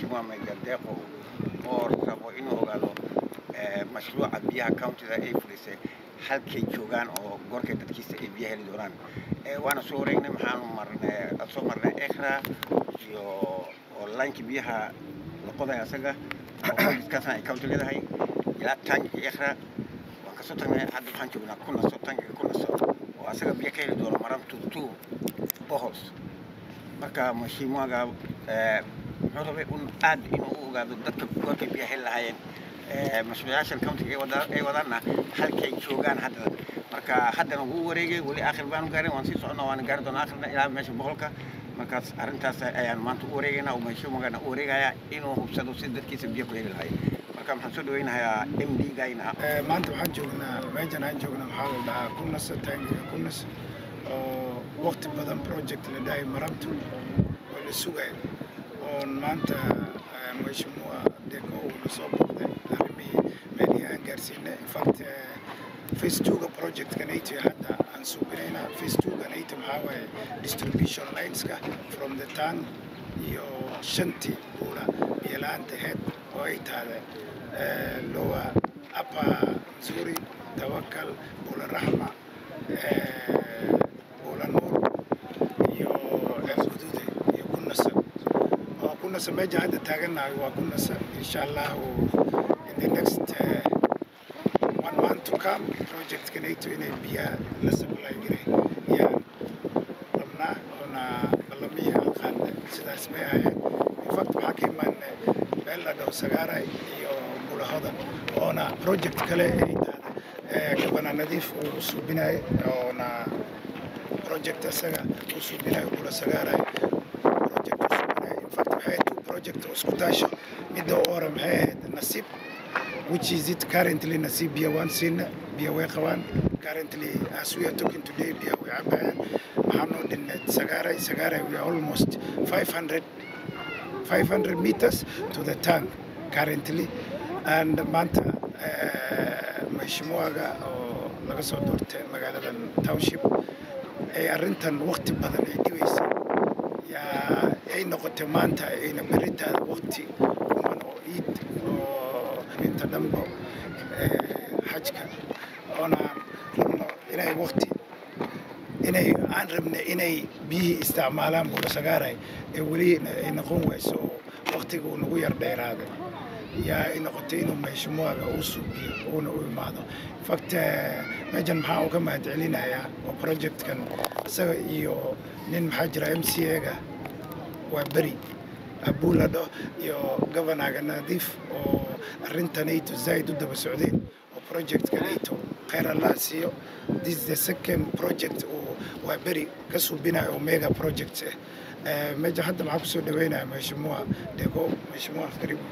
mashiimua megadeeqo oo rabo inuu ogaado mashruuca biyaha countida ay fulisay halkay joogaan oo goorkay dadkiisa ay biyaha heli doonaan waana soo wareegnay maxaanu marnay soo marnay ekra iyo oo laankii biyaha la qoday asaga kaasna ay county leedahay ilaa tankii ekra waan kasoo tagnay hadda waxaan joognaa kunaso tankiga kunaso oo asaga biyo ka heli doono maran tutu bohols marka mashiimuaga muxuu rabay un aad inuu u ogaado dadka goorkay biyaha heli lahaayeen mashruucayaashan countiga ay wadaanna halkay joogaan hadda marka haddana wuu wareegay weli aakhir baanu gaarin waan sii soconnaa waana gaari doonaa aakhirna ilaa meesha boqolka markaas arrintaas ayaan maanta u wareegaynaa oo mashiimugana u wareegayaa inuu hubsado si dadkiisa biyo ku heli lahay marka maxaan soo dhaweynayaa m d gayna maanta waxaan joognaa meeshan aan joognaa maxaa la dhahaa kunas taangiga kunas oo waqti badan project la dhahay marabtu oo la sugayo oon maanta mashiimua deko uuna soo boqday arrimihii meelihii aan gaarsiinay infact face twoga projectka nato hadda aan suubinaynaa face twoga nato maxaa waaye distribution lineska from the town iyo shantii buula biyo-la-aanta head oo ay tahda lowa upper zuri tawakal buula raxma buula nuur iyo guduude iyo kunasa oo kunasa meesha hadda taagannahay waa kunasa insha allahu in the next uh, one month to come projectka nato inay biyaha la supply garay yaan rabnaa oona ballamihii aan qaadnay sidaas bay ahayd infact waxaa ka imaanay meel la dhaho sagaaray iyo bulahodan oona project kale ay tahda gabana nadiif uu suubinayo oona project asaga uu suubinayo bula sagaaray project uu suubinayo infact waxay ahayd two project oo isku taasha midda u hore maxay ahayd nasiib which is it currently nasiib biyo waan siina biyo way qabaan currently as we are talking today biyo way cabayaan waxaa noo dhinneed sagaaray sagaaray we are almost 500 500 meters to the tank currently and maanta mashimuaga oo laga soo doortay magaaladan township ay arrintan waqti badan ay dhibaysa yaa ay noqotay maanta ayna beritaada waqti kuman oo iid oo inta dhanbo xajka oona rabno inay waqti inay aan rabna inay biyihii isticmaalaan buula sagaaray ee weli ay noqon wayso oo waqtiga uu nagu yar dheeraaday yaa ay noqotay inuu meeshimuaga uu suubiyo uuna u imaado infact meeshan maxaa uga mahad celinayaa oo projectkan isaga iyo nin maxaa jira m c a-ga waa beri abuuladho iyo governaga nadiif oo arrinta nato zaid u daba socdeen oo projectka nato kheyr allah siiyo this is the second project uu waa beri ka suubinayo omega project eh meja hadda maxaa kusoo dhaweynaya mheshimiwa dego mheshimiwa karibu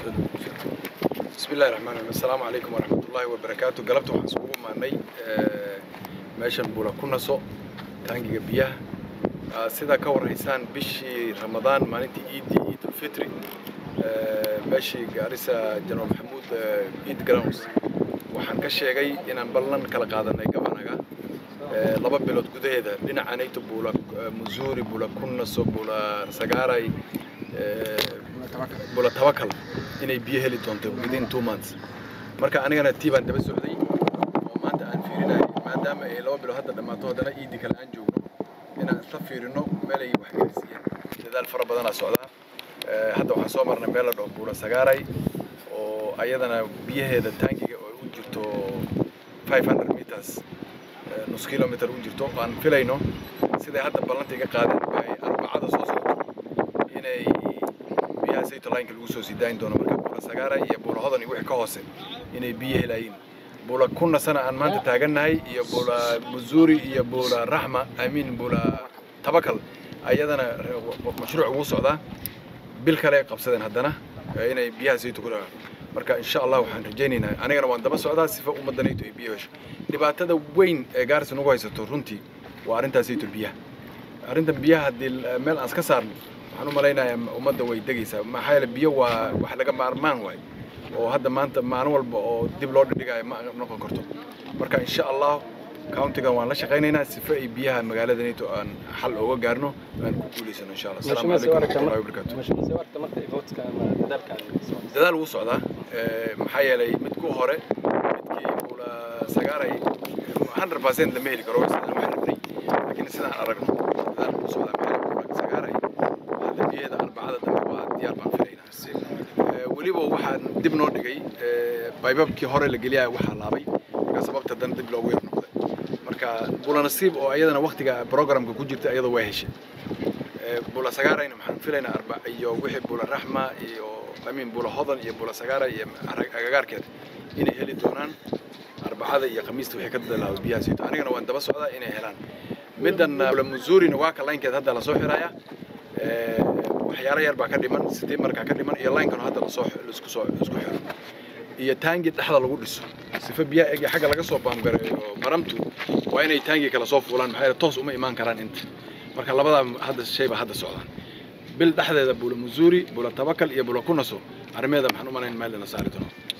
بسم الله الرحمن الرحيم السلام عليكم ورحمة الله وبركاته قلبت waxaan isugu maanay meeshan buula ku naso taangiga biyaha sida ka warhaysaan bishii ramadaan maalintii iidii iidul fitri meeshii gaarisa janaal maxamuud eid grounds waxaan ka sheegay inaan ballan kala qaadanay gabanaga laba bilood gudaheeda dhinaca nayto buula musuuri buula kunnaso buula sagaaray buula tabakal inay biyo heli doonto within two months marka anigana tii baan daba socday oo maanta aan fiirinayo maadaama ay laba bilood hadda dhammaato haddana iidii kale aan joogno inaan isla fiirino meelay wax gaarsiiyeen dadaal fara badanaa socdaa hadda waxaan soo marnay meel la dhaho buula sagaaray oo ayadana biyaheeda taangiga oo u jirto 500 meters nus kilometer u jirto aan filayno siday hadda ballanta iga qaadeen ay arbacada soo socoto inay biyaha sayto lineka lagu soo sii daayin doono marka buula sagaara iyo buula hodan iyo wixii ka hoose inay biyo helayiin buula kunna sana aan maanta taagannahay iyo buula muzuuri iyo buula raxma amiin buula tabakal ayadana mashruuc ugu socdaa bil kale ay qabsadeen haddana inay biyaha sayto ku dhagaan marka insha allah waxaan rajaynaynaa anigana waan daba socdaa sifa ummaddanayto ay biyo hesho dhibaatada weyn ee gaarisa nagu haysato runtii waa arrintaasayto biyaha arrintan biyaha haddii meel aan iska saarno waxaan u malaynayaa ummadda way degaysaa maxaa yeele biyo waa wax laga maarmaan waay oo hadda maanta maalin walba oo dib loo dhidhigayo ma noqon karto marka insha allah countigan waan la shaqaynaynaa sifa ay biyaha magaaladanito aan xal ooga gaarno aan ku guulaysano insha allah asalaamu calaykum waraxmatullahi wabarakaatu dadaal wuu socdaa maxaa yeelay midku hore midkii buula sagaaray 100% lama heli karo sidaan wax rabnay laakiin sidaan aragno dadaal wuu socdaa maxaa buula sagaaray hadda biyaheeda arbacada dambe waa diyaar baan filaynaa weliba waxaan dib noo dhigay baybabkii hore la geliyaa waxaa laabay marka sababta dan dib loogu yar noqday marka bula nasiib oo iyadana waktiga programka ku jirta iyada waa heshay bula sagaarayna maxaan filaynaa arba iyo wixii bula raxma iyo amin bula hodan iyo bula sagaara iyo agagaarkeeda inay heli doonaan arbacada iyo khamiista wixii ka dalaaba biyaha siito anigana waan daba socdaa inay helaan middan bula muzuurina waa ka laynkeed hadda lasoo xiraaya waxyaalo yar baa ka dhiman sidii markaa ka dhiman iyo laynkan hadda lasoo isku soo isku xiro iyo taangi dhexda lagu dhiso sifa biyaha egi xagga laga soo baamgareeyo maramtu waa inay taangi kala soo fuulaan maxaa yeele toos uma imaan karaan inta marka labadaa hadda shay baa hadda socdaan bil dhexdeeda bula muzuuri bula tabakal iyo bula kunaso arrimeeda maxaan u malayn meel ina saari doono